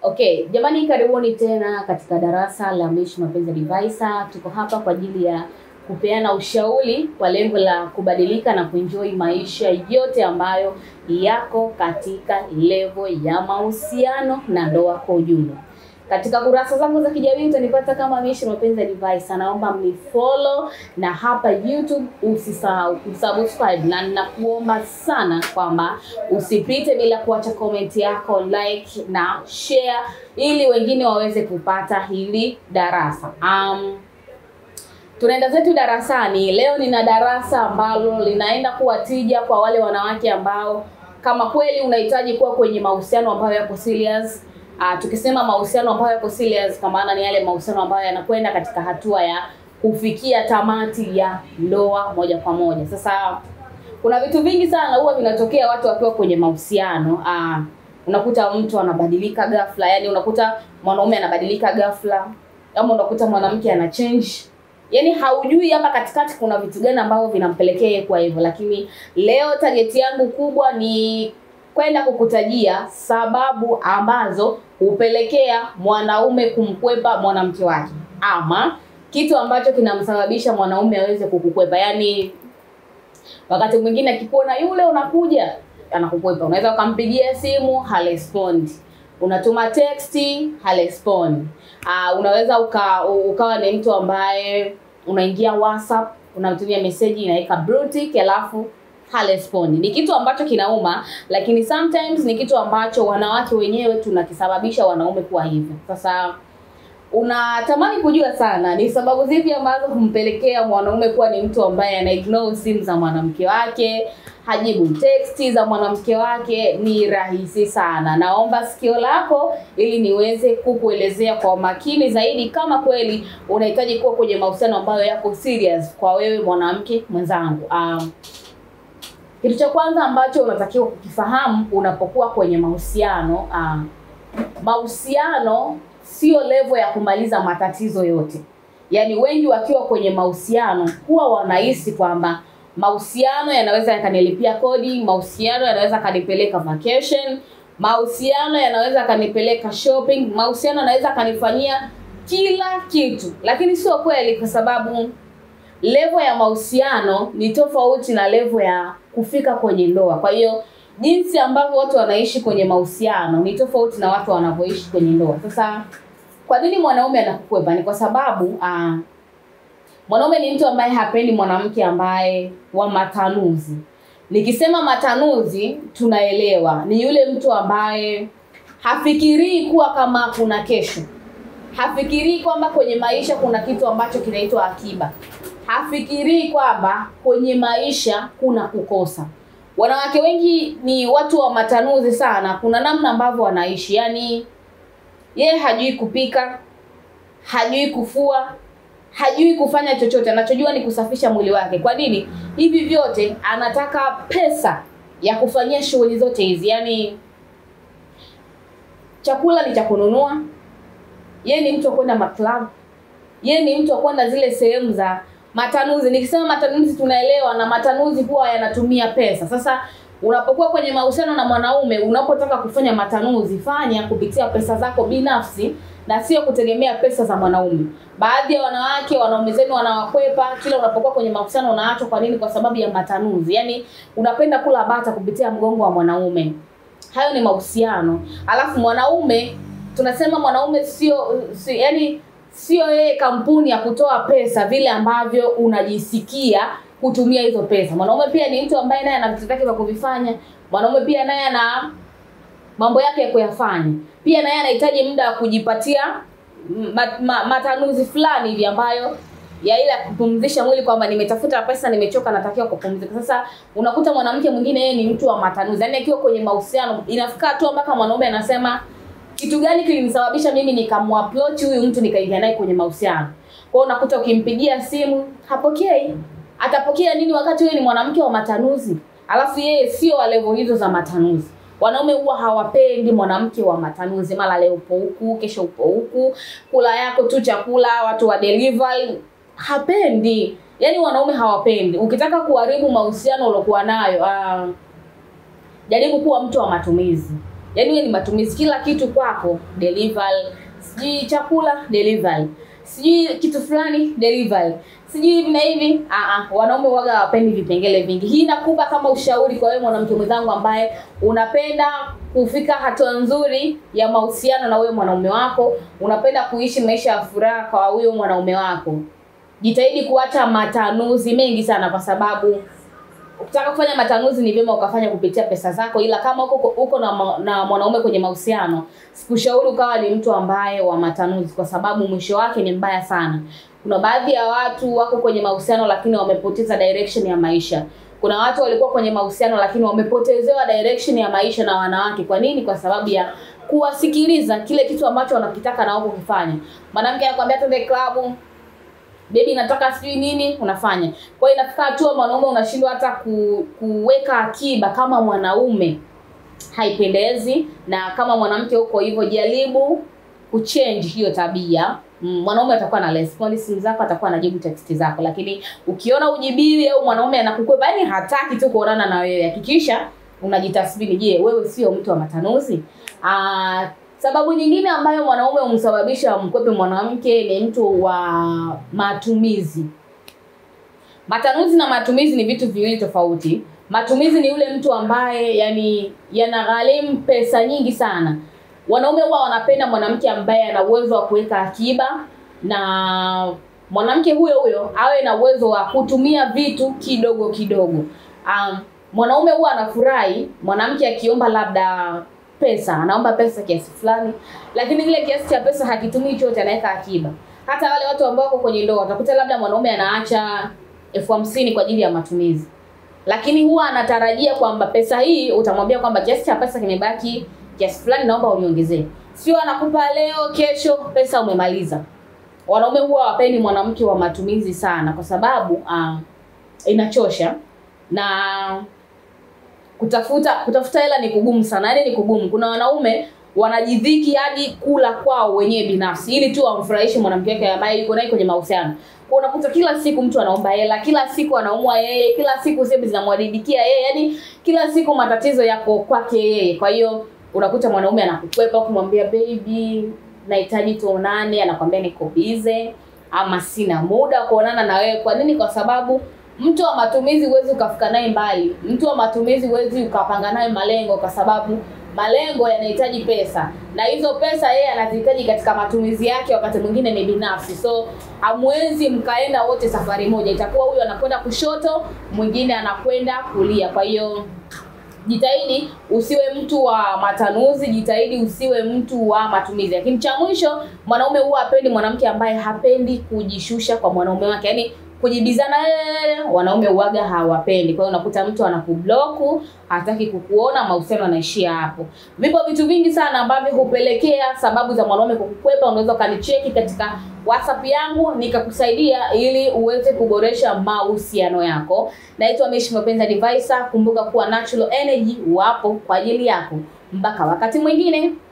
Okay, jamani karibuni tena katika darasa la Mishi Mapenzi Advisor. Tuko hapa kwa ajili ya kupeana ushauri kwa lengo la kubadilika na kuenjoy maisha yote ambayo yako katika level ya mahusiano na ndoa kwa ujumla. Katika kurasa zangu za kijamii utanipata kama Mishi Mapenzi Advisor. Naomba mnifollow na hapa YouTube usisahau kusubscribe, na ninakuomba sana kwamba usipite bila kuacha comment yako, like na share, ili wengine waweze kupata hili darasa. Um, tunaenda zetu darasani leo. Nina darasa ambalo linaenda kuwa tija kwa wale wanawake ambao kama kweli unahitaji kuwa kwenye mahusiano ambayo yako serious. Uh, tukisema mahusiano ambayo yako serious kwa maana ni yale mahusiano ambayo yanakwenda katika hatua ya kufikia tamati ya ndoa moja kwa moja. Sasa kuna vitu vingi sana huwa vinatokea watu wakiwa kwenye mahusiano. Uh, unakuta mtu anabadilika ghafla, yani unakuta mwanaume anabadilika ghafla, ama unakuta mwanamke ana change yaani haujui hapa katikati kuna vitu gani ambavyo vinampelekea yeye kwa hivyo. Lakini leo target yangu kubwa ni kwenda kukutajia sababu ambazo hupelekea mwanaume kumkwepa mwanamke wake, ama kitu ambacho kinamsababisha mwanaume aweze kukukwepa. Yaani wakati mwingine akikuona yule unakuja anakukwepa. Unaweza ukampigia simu harespondi, unatuma teksti harespondi. Uh, unaweza uka, ukawa ni mtu ambaye unaingia WhatsApp unamtumia meseji inaweka blue tick alafu harespondi. Ni kitu ambacho kinauma, lakini sometimes ni kitu ambacho wanawake wenyewe tunakisababisha wanaume kuwa hivyo. Sasa unatamani kujua sana ni sababu zipi ambazo humpelekea mwanaume kuwa ni mtu ambaye ana ignore simu za mwanamke wake, hajibu teksti za mwanamke wake. Ni rahisi sana. Naomba sikio lako ili niweze kukuelezea kwa makini zaidi, kama kweli unahitaji kuwa kwenye mahusiano ambayo yako serious kwa wewe mwanamke mwenzangu. Um, kitu cha kwanza ambacho unatakiwa kukifahamu unapokuwa kwenye mahusiano uh, mahusiano sio level ya kumaliza matatizo yote. Yaani wengi wakiwa kwenye mahusiano huwa wanahisi kwamba mahusiano yanaweza yakanilipia kodi, mahusiano yanaweza kanipeleka vacation, mahusiano yanaweza kanipeleka shopping, mahusiano yanaweza kanifanyia kila kitu, lakini sio kweli, kwa sababu level ya mahusiano ni tofauti na level ya kufika kwenye ndoa. Kwa hiyo jinsi ambavyo watu wanaishi kwenye mahusiano ni tofauti na watu wanavyoishi kwenye ndoa. Sasa kwa nini mwanaume anakukwepa? Ni kwa sababu uh, mwanaume ni mtu ambaye hapendi mwanamke ambaye wa matanuzi. Nikisema matanuzi, tunaelewa ni yule mtu ambaye hafikirii kuwa kama kuna kesho, hafikirii kwamba kwenye maisha kuna kitu ambacho kinaitwa akiba, hafikirii kwamba kwenye maisha kuna kukosa. Wanawake wengi ni watu wa matanuzi sana. Kuna namna ambavyo wanaishi, yaani yeye hajui kupika, hajui kufua, hajui kufanya chochote. Anachojua ni kusafisha mwili wake. Kwa nini? Hivi vyote anataka pesa ya kufanyia shughuli zote hizi. Yaani chakula ni cha kununua, yeye ni mtu wa kwenda maklabu, yeye ni mtu wa kwenda zile sehemu za matanuzi. Nikisema matanuzi tunaelewa, na matanuzi huwa yanatumia pesa. Sasa unapokuwa kwenye mahusiano na mwanaume, unapotaka kufanya matanuzi, fanya kupitia pesa zako binafsi na sio kutegemea pesa za mwanaume. Baadhi ya wanawake, wanaume zenu wanawakwepa kila unapokuwa kwenye mahusiano, unaachwa. Kwa nini? Kwa sababu ya matanuzi. Yaani unapenda kula bata kupitia mgongo wa mwanaume. Hayo ni mahusiano. Alafu mwanaume tunasema mwanaume sio si, yani sio yeye kampuni ya kutoa pesa vile ambavyo unajisikia kutumia hizo pesa. Mwanaume pia ni mtu ambaye naye ana vitu vyake vya kuvifanya. Mwanaume pia naye ana mambo yake ya kuyafanya. Pia naye anahitaji muda wa kujipatia ma, ma, matanuzi fulani hivi ambayo ya ile ya kupumzisha mwili kwamba nimetafuta pesa, nimechoka, natakiwa kupumzika. Sasa unakuta mwanamke mwingine yeye ni mtu wa matanuzi. Yaani akiwa kwenye mahusiano inafika tu mpaka mwanaume anasema kitu gani kilinisababisha mimi nikamapproach huyu mtu nikaingia naye kwenye mahusiano. Kwa hiyo unakuta ukimpigia simu hapokei. Atapokea nini wakati wewe ni mwanamke wa matanuzi? Alafu yeye sio wa level hizo za matanuzi. Wanaume huwa hawapendi mwanamke wa matanuzi, mara leo upo huku, kesho upo huku, kula yako tu chakula, watu wa delivery, hapendi. Yaani wanaume hawapendi. Ukitaka kuharibu mahusiano uliokuwa nayo, uh, jaribu kuwa mtu wa matumizi yaani wewe ni matumizi kila kitu kwako delivery sijui chakula delivery sijui kitu fulani delivery sijui hivi na hivi ah ah wanaume waga hawapendi vipengele vingi hii nakupa kama ushauri kwa wewe mwanamke mwenzangu ambaye unapenda kufika hatua nzuri ya mahusiano na huyo mwanaume wako unapenda kuishi maisha ya furaha kwa huyo mwanaume wako jitahidi kuacha matanuzi mengi sana kwa sababu ukitaka kufanya matanuzi ni vyema ukafanya kupitia pesa zako ila kama uko uko na, ma- na mwanaume kwenye mahusiano sikushauri ukawa ni mtu ambaye wa matanuzi kwa sababu mwisho wake ni mbaya sana kuna baadhi ya watu wako kwenye mahusiano lakini wamepoteza direction ya maisha kuna watu walikuwa kwenye mahusiano lakini wamepotezewa direction ya maisha na wanawake kwa nini kwa sababu ya kuwasikiliza kile kitu ambacho wanakitaka na wao kufanya mwanamke anakwambia twende klabu bebi nataka sijui nini unafanya kwa hiyo inafika hatua mwanaume unashindwa hata ku, kuweka akiba kama mwanaume haipendezi na kama mwanamke huko hivyo jaribu kuchange hiyo tabia Mm, mwanaume atakuwa na respond simu zako atakuwa anajibu text zako lakini ukiona ujibiwi au mwanaume anakukwepa yani hataki tu kuonana na wewe hakikisha unajitathmini je wewe sio mtu wa matanuzi Aa, sababu nyingine ambayo mwanaume humsababisha mkwepe mwanamke ni mtu wa matumizi matanuzi na matumizi ni vitu viwili tofauti matumizi ni yule mtu ambaye yani yanagharimu pesa nyingi sana wanaume huwa wanapenda mwanamke ambaye ana uwezo wa kuweka akiba na mwanamke huyo huyo awe na uwezo wa kutumia vitu kidogo kidogo um, mwanaume huwa anafurahi mwanamke akiomba labda pesa anaomba pesa kiasi fulani lakini kile kiasi cha pesa hakitumii chote anaweka akiba hata wale watu ambao wako kwenye ndoa utakuta labda mwanaume anaacha elfu hamsini kwa ajili ya matumizi lakini huwa anatarajia kwamba pesa hii utamwambia kwamba kiasi cha pesa kimebaki kiasi fulani naomba uniongezee sio anakupa leo kesho pesa umemaliza wanaume huwa hawapendi mwanamke wa matumizi sana kwa sababu uh, inachosha na kutafuta kutafuta hela ni kugumu sana yaani ni kugumu kuna wanaume wanajidhiki hadi kula kwao wenyewe binafsi ili tu wamfurahishe mwanamke wake ambaye yuko naye kwenye mahusiano kwa unakuta kila siku mtu anaomba hela kila siku anaumwa yeye kila siku sehemu zinamwadidikia yeye yani kila siku matatizo yako kwake yeye kwa hiyo unakuta mwanaume anakukwepa kumwambia baby nahitaji tuonane anakwambia niko bize ama sina muda wa kuonana na wewe kwa nini kwa sababu mtu wa matumizi huwezi ukafika naye mbali mtu wa matumizi huwezi ukapanga naye malengo kwa sababu malengo yanahitaji pesa na hizo pesa yeye anazihitaji katika matumizi yake wakati mwingine ni binafsi so hamwezi mkaenda wote safari moja itakuwa huyu anakwenda kushoto mwingine anakwenda kulia kwa hiyo jitahidi usiwe mtu wa matanuzi jitahidi usiwe mtu wa matumizi lakini cha mwisho mwanaume huwa hapendi mwanamke ambaye hapendi kujishusha kwa mwanaume wake yaani kujibizana eh, wanaume uwaga hawapendi kwa hiyo unakuta mtu anakubloku hataki kukuona mahusiano yanaishia hapo vipo vitu vingi sana ambavyo hupelekea sababu za mwanaume kukukwepa unaweza ukanicheki katika whatsapp yangu nikakusaidia ili uweze kuboresha mahusiano yako naitwa mishi mapenzi advisor kumbuka kuwa natural energy wapo kwa ajili yako mpaka wakati mwingine